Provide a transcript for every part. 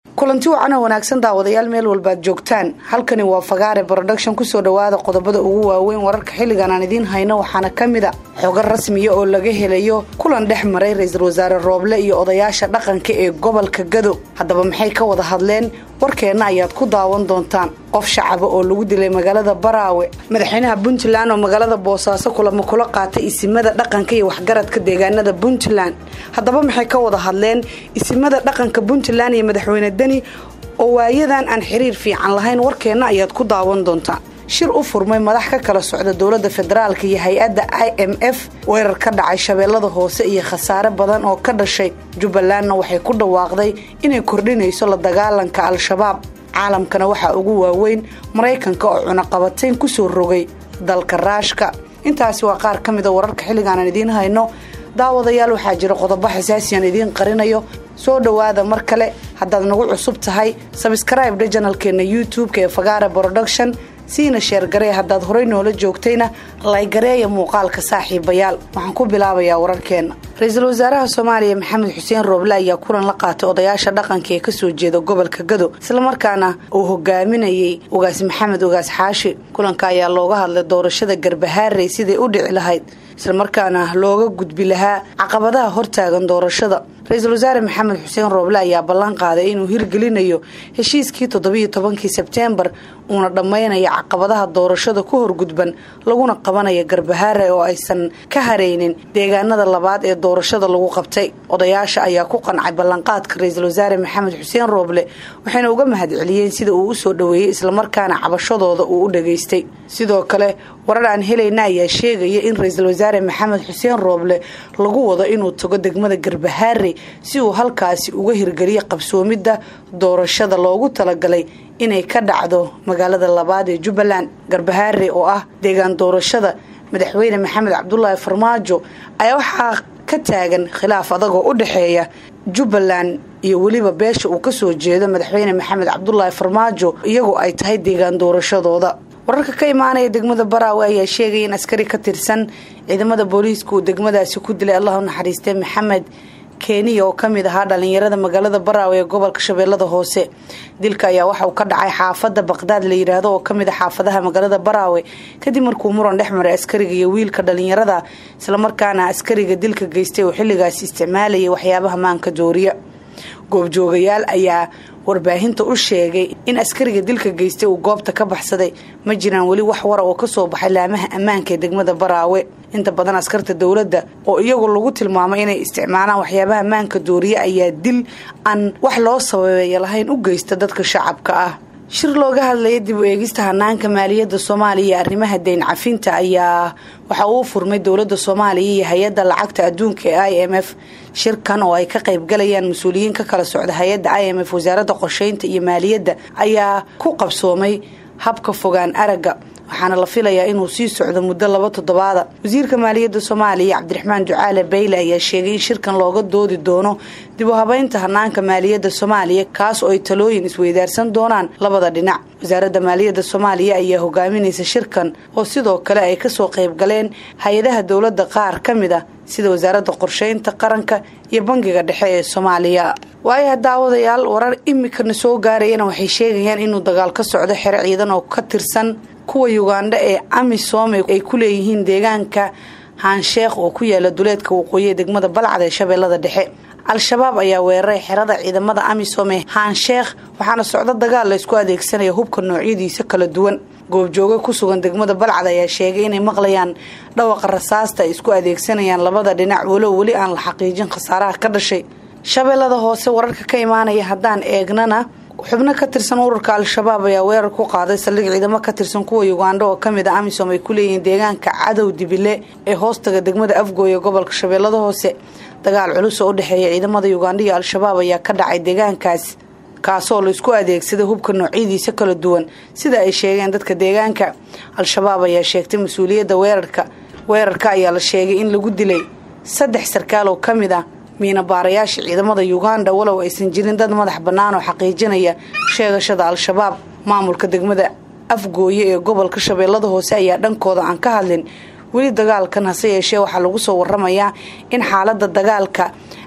kulanti wacan oo wanaagsan daawadayaal meel walbaad joogtaan halkani waa fagaare broduction kusoo dhawaada qodobada ugu waaweyn wararka xilligan aan idiin hayno waxaana ka mid a xogo rasmiya oo laga helayo kulan dhex maray ra-iisul wasaare rooble iyo odayaasha dhaqanka ee gobolka gado haddaba maxay ka wada hadleen warkeenna ayaad ku daawan doontaan qof shacaba oo lagu dilay magaalada baraawe madaxweynaha puntland oo magaalada boosaaso kulamo kula qaatay isimada dhaqanka iyo waxgaradka deegaanada puntland haddaba maxay ka wada hadleen isimada dhaqanka puntland iyo madaxweyne deni oo waayadan aan xiriir fiican lahayn warkeenna ayaad ku daawan doontaan shir u furmay madax ka kala socda dowladda federaalk iyo hay-adda i m f weerar ka dhacay shabeellada hoose iyo khasaare badan oo ka dhashay jubbalandna waxay ku dhawaaqday inay kordhinayso la dagaalanka al-shabaab caalamkana waxaa ugu waaweyn maraykanka oo cunaqabatayn kusoo rogay dalka raashka intaasi waa qaar ka mida wararka xilligaanan idiin hayno daawadayaal waxaa jira qodobo xasaasiyan idiin qarinayo soo dhowaada mar kale haddaad nagu cusub tahay sabskraibdha janalkeena youtube-ka ee fagaara production siina sheergaree haddaad horey noola joogtayna laygareeya muuqaalka saaxiibayaal waxaan ku bilaabayaa wararkeenna ra-iisul wasaaraha soomaaliya maxamed xuseen rooble ayaa kulan la qaatay odayaasha dhaqanka ee kasoo jeeda gobolka gado islamarkaana uu hogaaminayay ugaas maxamed ugaas xaashi kulanka ayaa looga hadlay doorashada garbahaarey siday u dhici lahayd islamarkaana looga gudbi lahaa caqabadaha hortaagan doorashada ra-iisul wasaare maxamed xuseen rooble ayaa ballan qaaday inuu hirgelinayo heshiiskii toddobiyo tobankii sebteembar uuna dhammaynaya caqabadaha doorashada ku horgudban laguna qabanaya garbahaare oo aysan ka haraynin deegaanada labaad ee doorashada lagu qabtay odayaasha ayaa ku qancay ballanqaadka ra-iisul wasaare maxamed xuseen rooble waxayna uga mahadceliyeen sida uu u soo dhoweeyey islamarkaana cabashadooda uu u dhageystay sidoo kale warar aan helayna ayaa sheegaya in ra-iisul wasaare maxamed xuseen rooble lagu wado inuu tago degmada garbahaare si uu halkaasi uga hirgeliyo qabsoomidda doorashada loogu talagalay inay ka dhacdo magaalada labaad ee jubbaland garbahaare oo ah deegaan doorashada madaxweyne maxamed cabdulaahi farmaajo ayaa waxaa ka taagan khilaaf adagoo u dhexeeya jubbaland iyo weliba beesha uu kasoo jeedo madaxweyne maxamed cabdulaahi farmaajo iyagoo ay tahay deegaan doorashadooda wararka ka imaanaya degmada baraawe ayaa sheegaya in askari ka tirsan ciidamada booliiska uu degmadaasi ku dilay allah u naxariistay maxamed keniya oo kamid ahaa dhalinyarada magaalada baraawe ee gobolka shabeellada hoose dilka ayaa waxa uu ka dhacay xaafada baqdaad la yidhaahdo oo kamid a xaafadaha magaalada baraawe kadib markuu muran dhex maray askariga iyo wiilka dhalinyarada islamarkaana askariga dilka geystay oo xilligaasi isticmaalayay waxyaabaha maanka dooriya goobjoogayaal ayaa warbaahinta u sheegay in askariga dilka geystay uu goobta ka baxsaday ma jiraan weli wax wara oo kasoo baxay laamaha ammaanka ee degmada baraawe inta badan askarta dowladda oo iyagu lagu tilmaamay inay isticmaalaan waxyaabaha ammaanka dooriye ayaa dil aan wax loo sababeeya lahayn u geysta dadka shacabka ah shir looga hadlaya dib u eegista hanaanka maaliyadda soomaaliya iyo arrimaha dayn cafinta ayaa waxa uu furmay dowladda soomaaliya iyo hay-adda lacagta adduunka ee i m f shirkan oo ay ka qaybgalayaan mas-uuliyiin ka kala socda hay-adda i m f wasaaradda qorsheynta iyo maaliyadda ayaa ku qabsoomay habka fogaan aragga waxaana la filayaa inuu sii socdo muddo laba toddobaada wasiirka maaliyadda soomaaliya cabdiraxmaan ducaale bayle ayaa sheegay in shirkan looga doodi doono dib u habeynta hanaanka maaliyadda soomaaliya kaas oo ay talooyin isweydaarsan doonaan labada dhinac wasaaradda maaliyadda soomaaliya ayaa hogaaminaysa shirkan oo sidoo kale ay kasoo qaybgaleen hay-adaha dowladda qaar ka mid ah sida wasaaradda qorsheynta qaranka iyo bangiga dhexe ee soomaaliya waayaha daawadayaal warar imikana soo gaarayana waxay sheegayaan inuu dagaal ka socdo xero ciidan oo ka tirsan kuwa yugandha ee amisom ay ku leeyihiin deegaanka haansheekh oo ku yaala duleedka waqooyi ee degmada balcad ee shabeellada dhexe al-shabaab ayaa weeraray xerada ciidamada amisom ee haansheekh waxaana socdo dagaal la ysku adeegsanaya hubka noocyadiisa kala duwan goobjooga ku sugan degmada balcad ayaa sheegay inay maqlayaan dhawaqa rasaasta ay isku adeegsanayaan labada dhinac walow weli aan la xaqiijin khasaaraha ka dhashay shabeellada hoose wararka ka imaanaya haddaan eegnana xubno ka tirsan ururka al-shabaab ayaa weerar ku qaaday saldhig ciidamo ka tirsan kuwa yugandha oo kamid a amisom ay ku leeyihiin deegaanka cadow dibile ee hoostaga degmada afgooye gobolka shabeellada hoose dagaal culus oo u dhexeeya ciidamada yugandha iyo al-shabaab ayaa ka dhacay deegaankaas kaasoo laisku adeegsaday hubka noocyadiisa kala duwan sida ay sheegeen dadka deegaanka al-shabaab ayaa sheegtay mas-uuliyadda weerarka weerarka ayaa la sheegay in lagu dilay saddex sarkaal oo kamid ah miinabaarayaasha ciidamada yuganda walow aysan jirin dad madax bannaan oo xaqiijinaya sheegashada al-shabaab maamulka degmada afgooye ee gobolka shabeellada hoose ayaa dhankooda aan ka hadlin weli dagaalkan hase yeeshee waxaa lagu soo waramayaa in xaalada dagaalka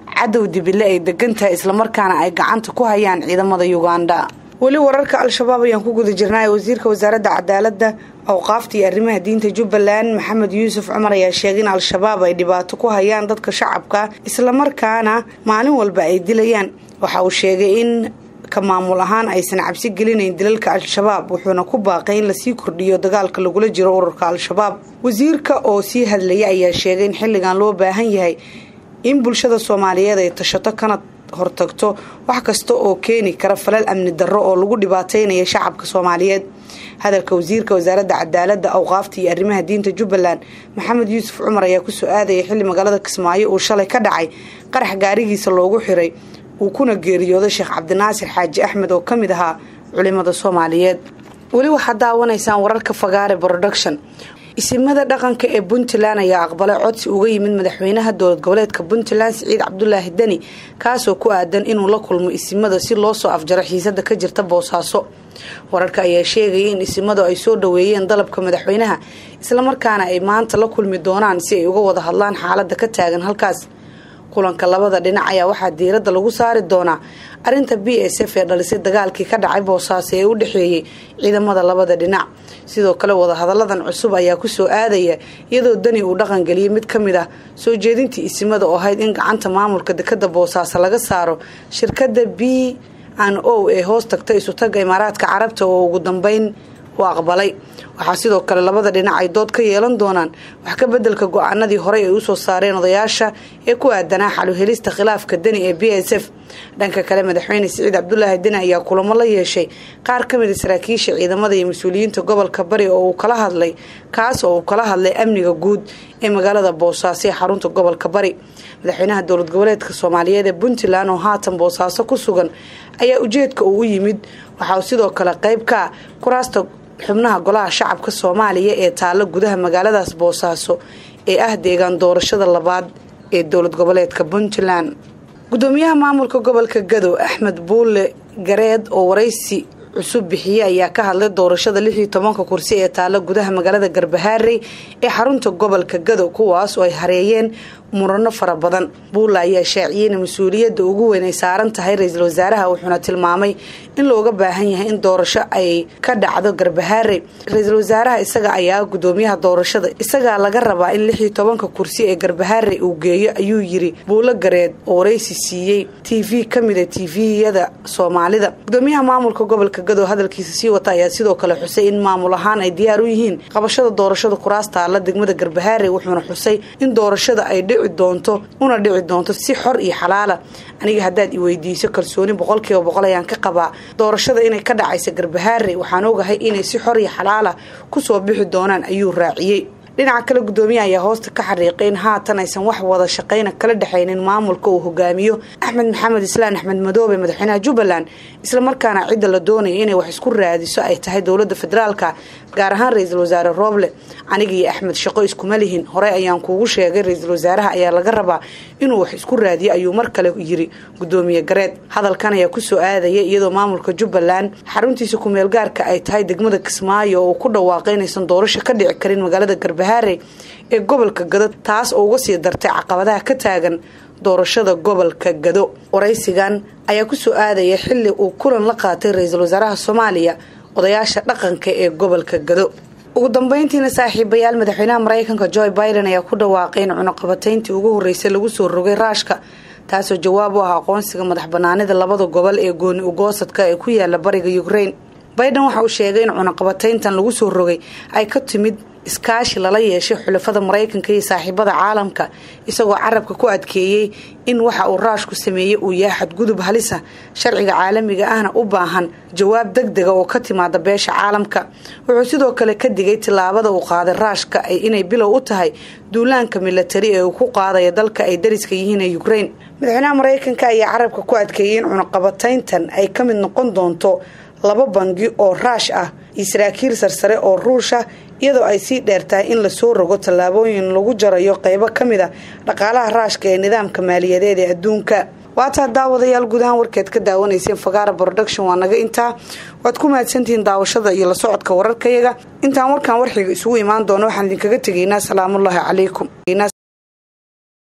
cadow dibile ay degan tahay islamarkaana ay gacanta ku hayaan ciidamada uganda weli wararka al-shabaab ayaan ku guda jirnaa wasiirka wasaaradda cadaaladda awqaafta iyo arrimaha diinta jubbaland maxamed yuusuf cumar ayaa sheegay in al-shabaab ay dhibaato ku hayaan dadka shacabka islamarkaana maalin walba ay dilayaan waxa uu sheegay in ka maamul ahaan aysan cabsi gelinayn dilalka al-shabaab wuxuuna ku baaqay in lasii kordhiyo dagaalka lagula jiro ururka al-shabaab wasiirka oo sii hadlaya ayaa sheegay in xilligan loo baahan yahay in bulshada soomaaliyeed ay tashato kana hortagto wax kasta oo keeni kara falal amni darro oo lagu dhibaataynaya shacabka soomaaliyeed hadalka wasiirka wasaaradda cadaaladda awqaafta iyo arrimaha diinta jubbaland maxamed yuusuf cumar ayaa kusoo aadaya xilli magaalada kismaayo uu shalay ka dhacay qarax gaarigiisa loogu xiray uu kuna geeriyooday sheekh cabdinaasir xaaji axmed oo ka mid ahaa culimada soomaaliyeed weli waxaad daawanaysaan wararka fagaare production isimada dhaqanka ee puntland ayaa aqbalay codsi uga yimid madaxweynaha dowlad goboleedka puntland siciid cabdulaahi deni kaasoo ku aadan inuu la kulmo isimada si loo soo afjaro xiisada ka jirta boosaaso wararka ayaa sheegaya in isimadu ay soo dhaweeyeen dalabka madaxweynaha islamarkaana ay maanta la kulmi doonaan si ay uga wada hadlaan xaalada ka taagan halkaas kulanka labada dhinac ayaa waxaa diiradda lagu saari doonaa arinta b s f ee dhalisay dagaalkii ka dhacay boosaaso ee u dhexeeyey ciidamada labada dhinac sidoo kale wadahadalladan cusub ayaa kusoo aadaya iyadoo dani uu dhaqangeliyay mid ka mid ah soo jeedintii isimada oo ahayd in gacanta maamulka dekada boosaaso laga saaro shirkada b n o ee hoos tagta isutaga imaaraadka carabta oo ugu dambeyn u aqbalay waxaa sidoo kale labada dhinac ay dood ka yeelan doonaan wax ka bedelka go-aanadii horey ay usoo saareen odayaasha ee ku aadanaa xaluhelista khilaafka deni ee b s f dhanka kale madaxweyne siciid cabdulaahi deni ayaa kulamo la yeeshay qaar ka mid a saraakiisha ciidamada iyo mas-uuliyiinta gobolka bari oo uu kala hadlay kaas oo uu kala hadlay amniga guud ee magaalada boosaaso ee xarunta gobolka bari madaxweynaha dowlad goboleedka soomaaliyeed ee puntland oo haatan boosaaso ku sugan ayaa ujeedka uu u yimid waxaa sidoo kale qayb ka ah kuraasta xubnaha golaha shacabka soomaaliya ee taalo gudaha magaaladaas boosaaso ee ah deegaan doorashada labaad ee dowlad goboleedka puntland gudoomiyaha maamulka gobolka gadow axmed buulle gareed oo waraysi cusub bixiye ayaa ka hadlay doorashada lix iyo tobanka kursi ee taalo gudaha magaalada garbahaarey ee xarunta gobolka gadow kuwaas oo ay hareeyeen murano fara badan buulla ayaa shaaciyey in mas-uuliyadda ugu weyn ay saaran tahay ra-iisul wasaaraha wuxuuna tilmaamay in looga baahan yahay in doorasho ay ka dhacdo garbahaarey ra-iisul wasaaraha isaga ayaa gudoomiyaha doorashada isagaa laga rabaa in lix iyo tobanka kursi ee garbahaarey uu geeyo ayuu yiri buulo gareed oo waraysi siiyey t v ka mida t v-yada soomaalida gudoomiyaha maamulka gobolka gadow hadalkiisa sii wata ayaa sidoo kale xusay in maamul ahaan ay diyaar u yihiin qabashada doorashada kuraas taalla degmada garbahaarey wuxuuna xusay in doorashada ay dhici doonto una dhici doonto si xor iyo xalaala aniga haddaad i weydiiso kalsooni boqolkiiba boqol ayaan ka qabaa doorashada inay ka dhacaysa garbahaarey waxaan ogahay inay si xor iyo xalaala kusoo bixi doonaan ayuu raaciyey dhinaca kale gudoomiyaha ayaa hoosta ka xariiqay in haatan aysan wax wada shaqayna kala dhexaynin maamulka uu hogaamiyo axmed maxamed islaan axmed madoobe madaxweynaha jubbaland islamarkaana cidda la doonaya inay wax isku raadiso ay tahay dowlada federaalka gaar ahaan ra-iisul wasaare rooble aniga iyo axmed shaqo iskuma lihin horey ayaan kuugu sheegay ra-iisul wasaaraha ayaa laga rabaa inuu wax isku raadiyo ayuu mar kale yiri gudoomiye gareed hadalkan ayaa kusoo aadaya iyadoo maamulka jubbaland xaruntiisa kumeel gaarka ay tahay degmada kismaayo oo uu ku dhawaaqay inaysan doorasho ka dhici karin magaalada garbahaarey ee gobolka gado taas oo uga sii dartay caqabadaha ka taagan doorashada gobolka gado waraysigan ayaa kusoo aadaya xili uu kulan la qaatay ra-iisul wasaaraha soomaaliya odayaasha dhaqanka ee gobolka gado ugu dambeyntiina saaxiibayaal madaxweynaha mareykanka joe biden ayaa ku dhawaaqay in cunuqabatayntii ugu horeysay lagu soo rogay raashka taasoo jawaab u ah aqoonsiga madax banaanida labada gobol ee gooni ugoosadka ee ku yaala bariga ukraine biden waxa uu sheegay in cunuqabatayntan lagu soo rogay ay ka timid iskaashi lala yeeshay xulafada maraykanka iyo saaxiibada caalamka isagoo carabka ku adkeeyey in waxa uu raashku sameeyey uu yahay xadgudub halisa sharciga caalamiga ahna u baahan jawaab deg dega oo ka timaada beesha caalamka wuxuu sidoo kale ka digay tillaabada uu qaaday raashka inay bilow u tahay duulaanka milatari ee uu ku qaadaya dalka ay dariska yihiin ee ukraine madaxweynaha maraykanka ayaa carabka ku adkeeyey in cunuqabatayntan ay ka mid noqon doonto laba bangi oo raash ah iyo saraakiil sarsare oo ruusha iyadoo ay sii dheertahay in lasoo rogo tallaabooyin lagu jarayo qeybo ka mid a dhaqaalaha raashka ee nidaamka maaliyadeed ee adduunka waataa daawadayaal guud ahaan warkeed ka daawanayseen fagaara production waa naga intaa waad ku mahadsantihiin daawashada iyo la socodka wararkayaga intaan warkaan warxiga isugu imaan doono waxaan idinkaga tegaynaa salaamullaahi calaykum